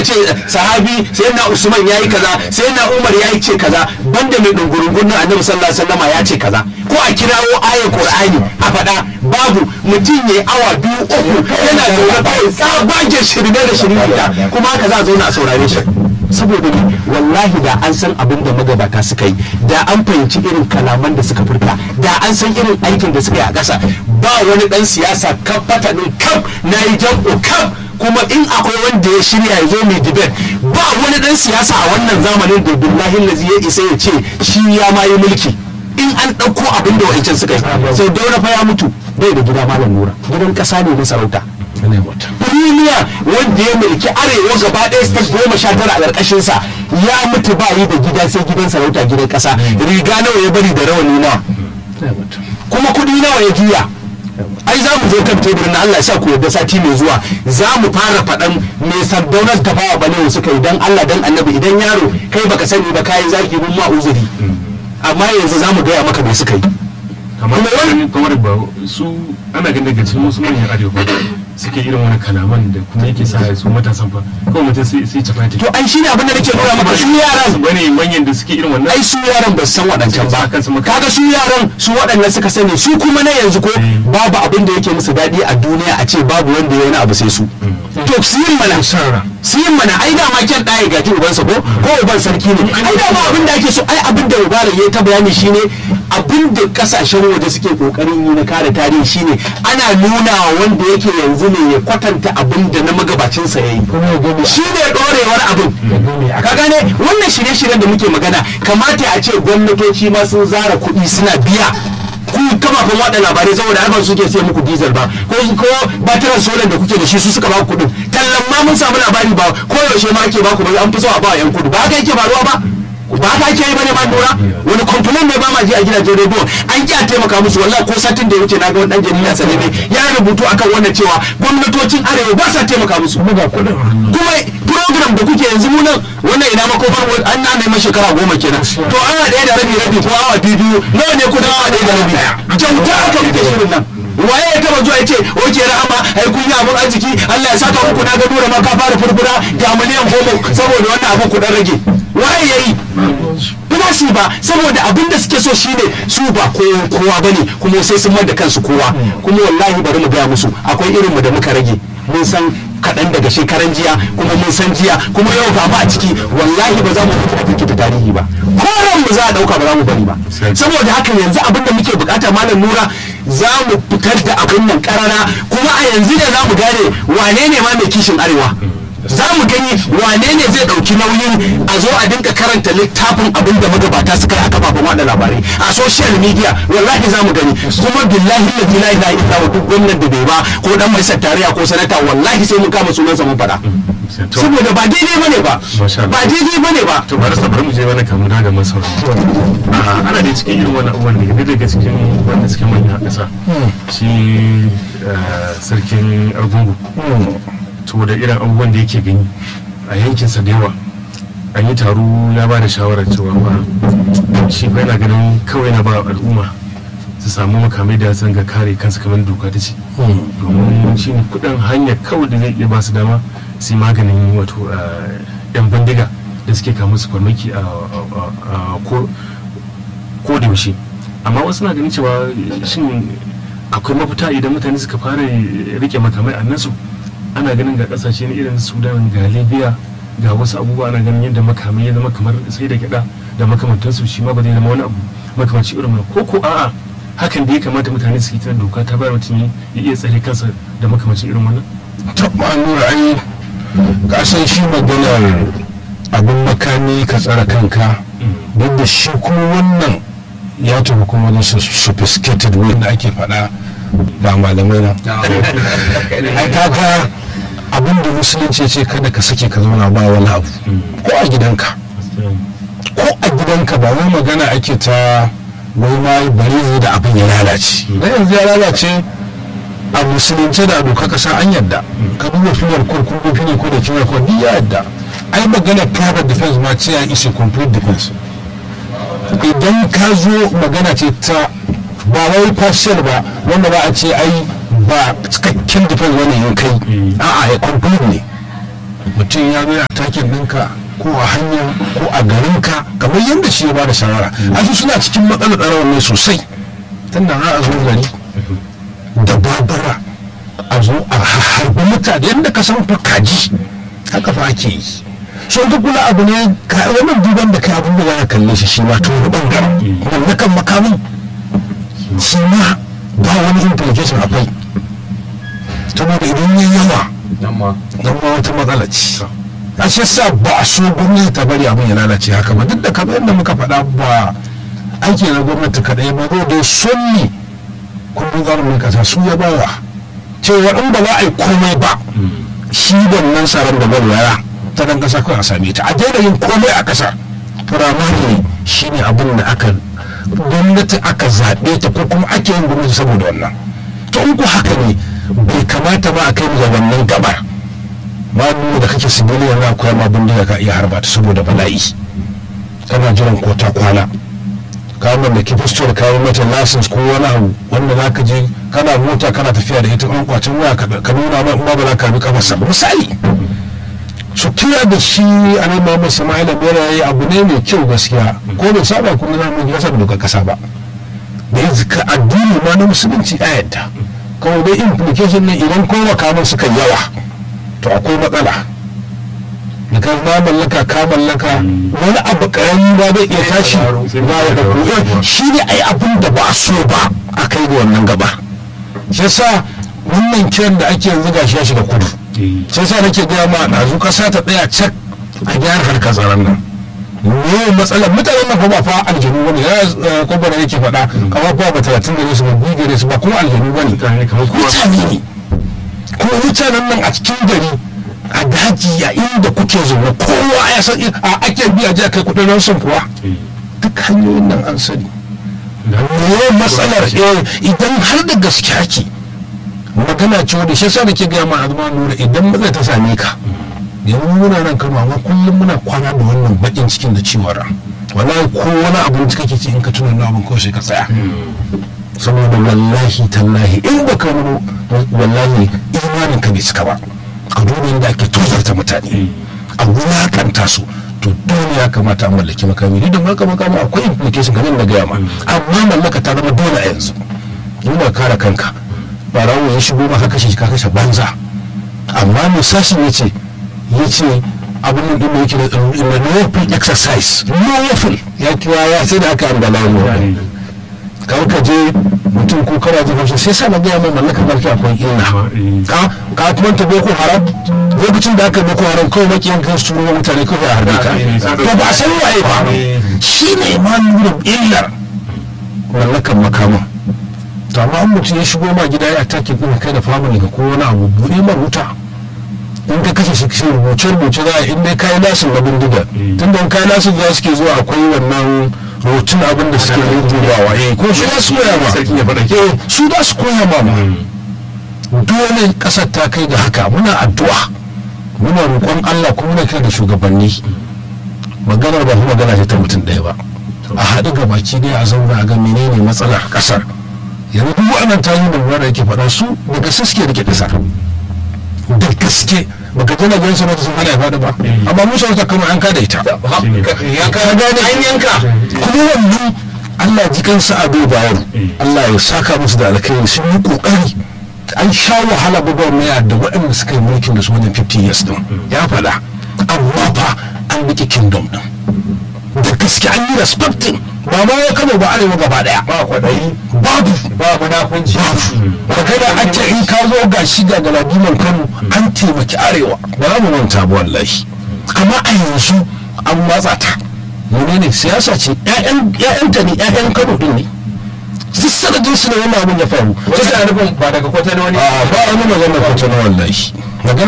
ce sahabi sai na usman ya yi kaza sai na umar ya yi ce kaza banda mai dungurungun nan annabi sallallahu alaihi wasallama ya ce kaza ko a kirawo ayar qur'ani a faɗa babu mutum ya awa biyu uku yana zaune kawai tsabagen shirme da shirme kuma haka za a zauna a saurare shi saboda ni wallahi da an san abin da magabata suka yi da an fahimci irin kalaman da suka furta da an san irin aikin da suka yi a ƙasa ba wani ɗan siyasa kan fatanin kam na yi jam'u kam kuma in akwai wanda ya shirya ya zo mai dibet ba wani ɗan siyasa a wannan zamanin da billahi lazi ya isa ya ce shi ya ma yi mulki in an ɗauko abin da wa'ancan suka yi sau daura fa ya mutu bai da gida malam nura gidan ƙasa ne na sarauta duniya wanda ya mulki arewa gaba ɗaya state goma sha tara a ƙarƙashinsa ya mutu ba yi da gida sai gidan sarauta gidan ƙasa riga nawa ya bari da rawani nawa kuma kuɗi nawa ya juya ai za mu zo kan teburin na Allah sa ku yadda sati mai zuwa za mu fara faɗan me sardaunar tafawa bane suka yi dan Allah dan annabi idan yaro kai baka sani ba kayan zaki mun ma uzuri amma yanzu za mu gaya maka me suka yi kamar wani kamar ba su ana ganin daga cikin wasu manyan arewa ba suke irin wani kalaman da kuma yake sa su matasan fa kawai mutum sai sai cafa ta to ai shine abin da nake nuna maka su yaran bane manyan da suke irin wannan ai su yaran ba su san waɗancan ba Akan su maka- kaga su yaran su waɗannan suka sani su kuma na yanzu ko babu abin da yake musu daɗi a duniya a ce babu wanda ya wani abu sai su to su yin mana su yin mana ai dama kyan ɗaya gaji ubansa ko ko uban sarki ne ai dama abin da ake so ai abin da mubarak ya ta bayani shine abin da kasashen waje suke kokarin yi na kare tarihi shine ana nuna wa wanda yake yanzu ne ya kwatanta abin da na magabacinsa ya yi shi ne ɗorewar abin ka gane wannan shirye-shiryen da muke magana kamata a ce gwamnatoci ma sun zara kuɗi suna biya ku kafafen waɗa labarai saboda har ba su suke siya muku diesel ba ko ko batiran solar da kuke da shi su suka ba ku kuɗin tallan ma mun samu labari ba ko yaushe ma ake ba ku ba an fi so a ba yan kudu ba haka yake faruwa ba ba haka ake yi bane ma lura wani complain ne ba ma ji a gidajen rediyo an ki a taimaka musu wallahi ko satin da ya wuce na ga wani dan jarida sane ne ya rubutu akan wannan cewa gwamnatocin arewa ba sa taimaka musu kuma program da kuke yanzu mu nan wannan ina makofar an na neman shekara goma kenan to awa ɗaya da rabi rabi ko awa biyu biyu nawa ne kudin awa ɗaya da rabi kyauta aka muke shirin nan waye ya taba zuwa ya ce oke rahama ai kun yi abin arziki Allah ya saka muku na ga nura ma ka fara furfura ga miliyan goma saboda wannan abin ku dan rage waye yayi ba su ba saboda abin da suke so shine su ba kowa kowa bane kuma sai sun da kansu kowa kuma wallahi bari mu gaya musu akwai irin mu da muka rage mun san kaɗan daga shekaran jiya kuma mun san jiya kuma yau ba ma a ciki wallahi ba za mu mutu a kirkita tarihi ba koran mu za a ɗauka ba za mu bari ba saboda haka yanzu abin da muke bukata malam nura za mu fitar da abin nan karara kuma a yanzu ne za mu gane wane ne ma mai kishin arewa za mu gani wane ne zai ɗauki nauyin a zo a dinka karanta littafin abin da magabata suka yi a kafafen wada labarai a social media wallahi za mu gani kuma billahi la ilaha illa huwa duk gwamnan da bai ba ko dan majalisar tarayya ko sanata wallahi sai mun kama sunansa mun faɗa saboda ba daidai bane ba ba daidai bane ba to bari sa bari mu je wani kamun daga man sauran ana da cikin irin wani abubuwan da daga cikin wanda suke manya a ƙasa shi sarkin argungu to da irin abubuwan da yake gani a yankinsa da yawa an yi taro ya ba da shawarar cewa ba shi fa yana ganin kawai na ba al'umma su samu makamai da sun ga kare kansu kamar doka ta ce domin shi ne kudin hanya kawai da zai iya ba su dama su yi maganin wato yan bindiga da suke kama su farmaki a ko da yaushe amma wasu na ganin cewa shin akwai mafita idan mutane suka fara rike makamai a nasu ana ganin ga kasashe na irin sudan ga libya ga wasu abubuwa ana ganin yadda makamai ya zama kamar sai da gyada da makamantansu shi ma ba zai zama wani abu makamanci irin ko ko a'a hakan da ya kamata mutane su yi ta doka ta bayar mutum ya iya tsare kansa da makamancin irin wannan ta nura ai ka san shi maganar abin makami ka tsara kanka duk da shi kuma wannan ya tafi kuma wani sophisticated wanda ake faɗa ga malamai na ai kaga abin da musulunci ce kada ka sake ka zauna ba wani abu ko a gidanka ko a gidanka ba wai magana ake ta wai ma bari zai da abin ya lalace da yanzu ya lalace a musulunce da doka kasa an yadda ka duba filar ko kuma fili ko da kiwar ko ya yadda ai magana private defense ma ce ya isa complete defense idan ka zo magana ce ta ba wai partial ba wanda ba a ce ai ba cikakken defense wani yin kai a'a ya complete ne mutum ya zo a takin ɗinka ko a hanya ko a garinka kamar yadda shi ya ba da shawara a su suna cikin matsalar tsaron ne sosai tunda za a zo gari da babura a zo a harbi mutane yadda ka san fa kaji haka fa ake yi so ka kula abu ne wannan duban da kai abin da za ka kalle shi shi ma ta wani bangaren mallakan makamin shi ma ba wani implication akwai saboda idan ya yawa nan ma nan ma wata matsala ce a shi sa ba a so gwamnati ta bari abin ya lalace haka ba duk da kamar yadda muka faɗa ba aiki na gwamnati kaɗai ba zo da sunni kundin tsarin kasa su ya bawa cewa in ba za a yi komai ba shi wannan tsaron da gwamnati ta dan kasa kawai a same ta a daina yin komai a kasa firamare shi ne abin da aka gwamnati aka zaɓe ta ko kuma ake yin gwamnati saboda wannan to in ku haka ne bai kamata ba a kai mu ga wannan gabar ba nuna da kake civilian na koyar ma bindiga ka iya harba ta saboda bala'i kana jiran ko ta kwana ka mallaki fistol ka yi mata license ko wani abu wanda za ka je kana mota kana tafiya da ita an kwacin waya ka nuna ma ba za ka bi kafarsa ba misali su kira da shi a nan Muhammad Sama'ila Bera yayi abu ne mai kyau gaskiya ko bai saba kuma na mun kasa da dokar kasa ba da yanzu ka addini ma na musulunci a yadda kawai dai implication ne idan kowa kamar suka yawa to akwai matsala da ka na mallaka ka mallaka wani abu karami ba zai iya tashi ba ya da shi ne ai abin da ba so ba a kai ga wannan gaba shi yasa wannan kiran da ake yanzu gashi ya shiga kudu sai sa nake gaya ma ɗazu ƙasa ta tsaya cak a gyara harkar tsaron nan ne matsalar mutanen nan fa ba fa aljanu bane ya kwabba da yake faɗa kamar fa ba talatin gare su ba biyu gare su ba kuma aljanu bane mutane kamar kowa mutane ne kuma mutanen nan a cikin gari a daji a inda kuke zaune kowa ya san a ake biya je kai kuɗin ransom kuwa duk hanyoyin nan an sani ne matsalar idan har da gaske ake magana ce wadda shi sa da ke gaya ma azuma nura idan matsala ta same ka yanzu muna nan kano amma kullum muna kwana da wannan bakin cikin da ciwon ran wallahi ko wani abu da kake ci in ka tuna na abin kawai sai ka tsaya saboda wallahi tallahi in ba ka wani wallahi imanin ka bai cika ba ka duba yadda ake tozarta mutane a wulakanta su to dole ya kamata a mallaki makami duk da mallaka makami akwai implication kamar da gaya ma amma mallaka ta zama dole a yanzu yana kare kanka barawo ya shigo maka kashe ka kashe banza amma mai sashin ya ce ya ce abin da yake da lawful exercise lawful ya kira ya sai da aka ambala mu kar ka je mutum ko kana jin hausa sai sa na gaya mai mallaka barki akwai illa ka ka kuma ta boko haram lokacin da aka boko haram kawai makiyan kan su ruwa mutane kawai a harbe ka to ba san waye ba shine ma nuna illar mallakan makaman to amma an mutum ya shigo ma gida ya take din kai da family ka ko wani abu buɗe ma wuta in ka kashe shi shi rubuce rubuce za a in dai kayi lasin na bindiga tunda in kayi lasin za su ke zuwa akwai wannan rotun abin da suke yin dubawa eh ko su za su koya ma eh su za su koya ma ma dole kasar ta kai ga haka muna addu'a muna roƙon Allah kuma muna kira da shugabanni maganar ba kuma magana ce ta mutum ɗaya ba a haɗu ga baki ɗaya a zauna a ga menene matsalar ƙasar yanzu duk waɗannan tayi da ruwa da yake faɗa su da gaske suke rike ƙasar da gaske baka tana gan sanata sun hana ya faɗi ba amma mu sarauta kano an kada ita ya ka gane an yanka kuma wannan Allah ji kansa a bai bayar Allah ya saka musu da alkhairi sun yi kokari an sha wahala gwagwarmaya da waɗanda suka yi mulkin da su wajen 50 years din ya faɗa amma fa an riƙe kingdom din da gaske an yi respecting ba ma ya kano ba arewa gaba daya ba kwaɗayi babu ba munafunci babu magana ake in ka zo ga shi ga galadiman kano an taimaki arewa ba za mu manta ba wallahi amma a yanzu an matsa ta menene siyasa ce ƴaƴanta ne ƴaƴan kano din ne duk sanadin su ne wannan abin ya faru wasu a nufin ba daga kwatano ne a ba wani magana kwatano wallahi